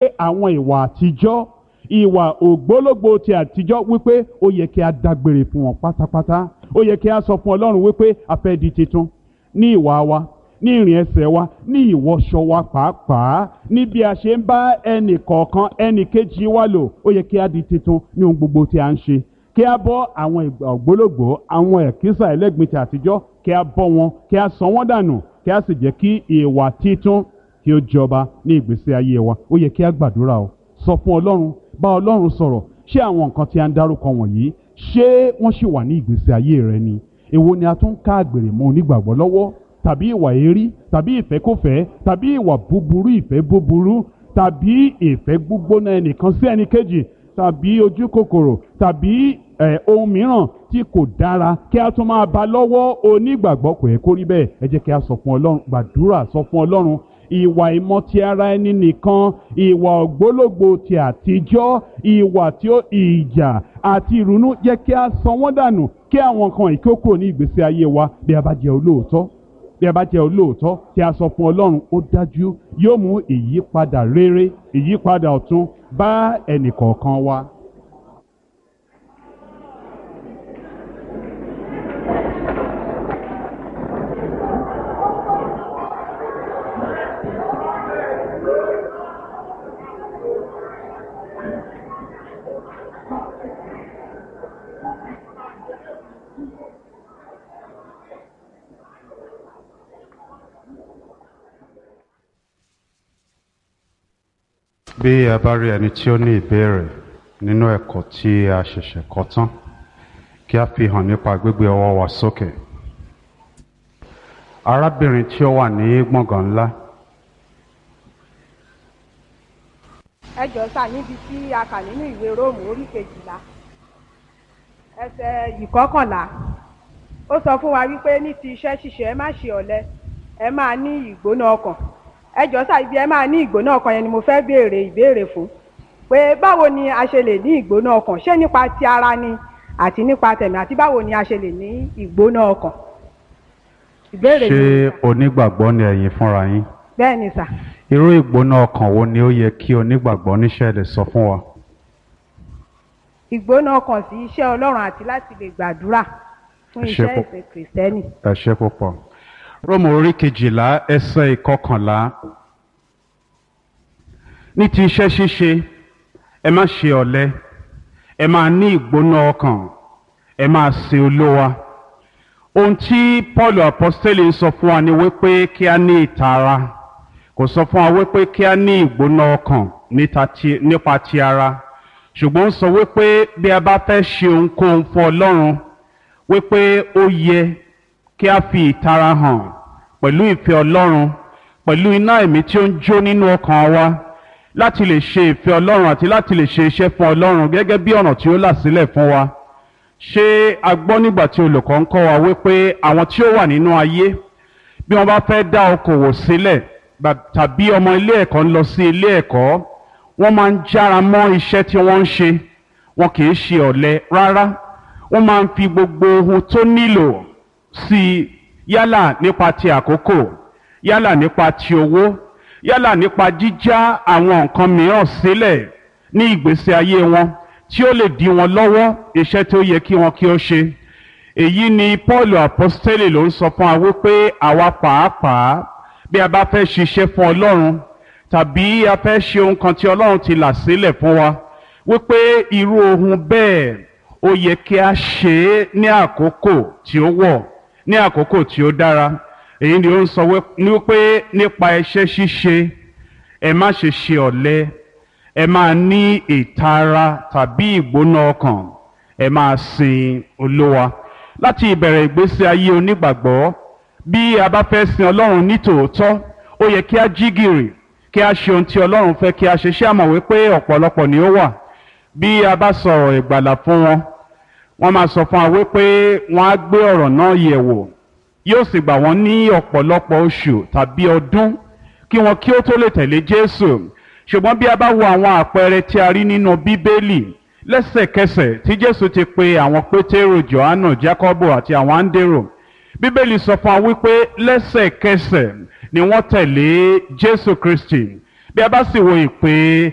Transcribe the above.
àwọn ìwà àtijọ́ ìwà ògbólógbò ti àtijọ́ wípé ó yẹ kí a dágbére fún wọn pátápátá ó yẹ kí a sọ fún ọlọ́run wípé a fẹ́ di titun ní ìwà wa ní ìrìn ẹsẹ̀ wa ní ìwọṣọ wa pàápàá ní bí a ṣe ń bá ẹnì kọ̀ọ̀kan ẹnì kejì wa lò ó yẹ kí a di titun ní ohun gbogbo tí a ń ṣe kí a bọ́ àwọn ìgbà ògbólógbò àwọn ẹ̀kísà ẹlẹ́gbin ti àtijọ́ kí a bọ́ wọn kí a sọ wọ́n dànù kí a sì jẹ́ kí ìwà titun kí ó jọba ní ìgbésí ayé wa ó yẹ kí a gbàdúrà o sọ fún ọlọ́run bá ọlọ́run sọ̀rọ̀ ṣé àwọn nǹkan tí a ń dárúkọ wọ̀nyí ṣé wọ́n ṣì wà ní ìgbésí ayé rẹ ni èwo ni a tún ká àgbèrè mọ́ onígbàgbọ́ lọ́wọ́ tàbí ìwà èérí tàbí ìfẹ́kọ̀fẹ́ tàbí ìwà búburú ìfẹ́ búburú tàbí ìfẹ́ gbígbóná ẹnìkan sí ẹnìkejì tàbí ojú kòkòrò tàbí ẹ̀ ohun mìíràn tí kò dára kí a tún máa bá lọ́wọ́ onígbàgbọ́ kò yẹ kó rí bẹ́ẹ̀ ẹ jẹ́ kí a sọ fún ọlọ́run gbàdúrà sọ fún ọlọ́run ìwà ìmọ̀ ti ara ẹni nìkan ìwà ògbólógbò ti àtijọ́ ìwà tí ó ìjà àti ìrunú jẹ́ kí a sọ wọ́n dànù kí àwọn kan ìkókò ní ìgbésí ayé wa bí a bá jẹ́ olóòótọ́ bí a bá jẹ́ olóòótọ́ tí a sọ fún ọlọ́run ó dájú yóò mú ìyípadà rere ìyípadà ọ̀tun bá ẹnìkọ̀ọ̀kan wa. bí a bá rí ẹni tí ó ní ìbéèrè nínú ẹ̀kọ́ tí a ṣẹ̀ṣẹ̀ kọ́ tán kí a fi hàn nípa gbígbé ọwọ́ wa sókè arábìnrin tí ó wà ní gbọ̀ngàn ńlá ẹ jọ sá níbi tí a kà nínú ìwé róòmù orí kejìlá ẹsẹ̀ ìkọkànlá ó sọ fún wa wípé ní ti iṣẹ́ ṣíṣe ẹ má ṣe ọ̀lẹ ẹ máa ní ìgbóná ọkàn ẹ jọ sá ibi ẹ máa ní ìgbóná ọkàn yẹn ni mo fẹ́ béèrè ìbéèrè fún pé báwo ni a ṣe lè ní ìgbóná ọkàn ṣé nípa ti ara ni àti nípa tẹ̀mí àti báwo ni a ṣe lè ní ìgbóná ọkàn ìbéèrè ṣé yìí onígbàgbọ́ ni ẹ̀yin fúnra yín bẹ́ẹ̀ ni sà irú ìgbóná ọkàn wo ni ó yẹ kí onígbàgbọ́ níṣẹ́ lè sọ fún wa ìgbóná ọkàn sí iṣẹ́ ọlọ́run àti láti lè gbàdúrà fún Ẹ ṣé iṣẹ́ púpọ̀. ìsìn kìrìsìtẹ́nì ẹ ṣé púpọ̀ róòmù orí kejìlá ẹsẹ̀ ìkọkànlá ní ti iṣẹ́ ṣíṣe ẹ má ṣe ọ̀lẹ ẹ máa ní ìgbóná ọkàn ẹ máa sin olówa ohun tí paul apostoli ń sọ fún wa ni wípé kí a ní ìtara kò sọ fún wa wípé kí a ní ìgbóná ọkàn níta ti- nípa ti ara ṣùgbọ́n ó sọ wípé bí a bá fẹ́ ṣe ohunkóhun fún ọlọ́run wípé ó yẹ kí a fi ìtara hàn pẹ̀lú ìfẹ́ ọlọ́run pẹ̀lú iná ẹ̀mí tí ó ń jó nínú ọkàn wa láti lè ṣe ìfẹ́ ọlọ́run àti láti lè ṣe iṣẹ́ fún ọlọ́run gẹ́gẹ́ bí ọ̀nà tí ó là sílẹ̀ fún wa ṣé a gbọ́ nígbà tí olùkọ́ ń kọ́ wa wípé àwọn tí ó wà nínú ayé bí wọ́n bá fẹ́ dá okòwò sílẹ̀ gbà- tàbí ọmọ ilé ẹ̀kọ́ ń lọ sí ilé ẹ̀kọ́ wọ́n máa ń jára mọ́ iṣẹ́ tí wọ́n ń ṣe wọn kì í ṣe ọ̀lẹ rárá wọ́n máa ń fi gbogbo ohun tó nílò sí i yálà nípa ti àkókò yálà nípa ti owó yálà nípa jíjá àwọn nǹkan mìíràn sílẹ̀ ní ìgbésí ayé wọn tí ó lè dí wọn lọ́wọ́ iṣẹ́ tó yẹ kí wọn kí ó ṣe èyí ni paul apostoli ló ń sọ fún wa wípé àwa pàápàá bí a bá fẹ́ ṣiṣẹ́ fún ọlọ́run tàbí a fẹ́ ṣe ohun kan tí ọlọ́run ti là sílẹ̀ fún wa wípé irú ohun bẹ́ẹ̀ ó yẹ kí a ṣe é ní àkókò tí ó wọ̀ ní àkókò tí ó dára èyí ni ó ń sọ wí- ní wípé nípa iṣẹ́ ṣíṣe ẹ má ṣe ṣe ọ̀lẹ ẹ máa ní ìtara tàbí ìgbóná ọkàn ẹ máa sin olówa láti ìbẹ̀rẹ̀ ìgbésí ayé onígbàgbọ́ bí a bá fẹ́ sin ọlọ́run ní tòótọ́ ó yẹ kí a jí gìrì kí a ṣe ohun tí ọlọ́run fẹ́ kí a ṣe ṣé àmọ̀ wípé ọ̀pọ̀lọpọ̀ ni ó wà bí a bá sọ̀rọ̀ ìgbàlà fún wọn wọ́n máa sọ fún wa wípé wọ́n á gbé ọ̀rọ̀ náà yẹ̀ wò yóò sì gbà wọ́n ní ọ̀pọ̀lọpọ̀ oṣù tàbí ọdún kí wọn kí ó tó lè tẹ̀lé jésù ṣùgbọ́n bí a bá wo àwọn àpẹẹrẹ tí a rí nínú bíbélì lẹ́sẹ̀kẹsẹ̀ tí jésù ti pe àwọn pétérò johannu jacobo àti àwọn áńdérò bíbélì sọ fún wa wípé lẹ́sẹ̀kẹsẹ̀ ni wọ́n tẹ̀lé jésù kristi bí a bá sì wo ìpè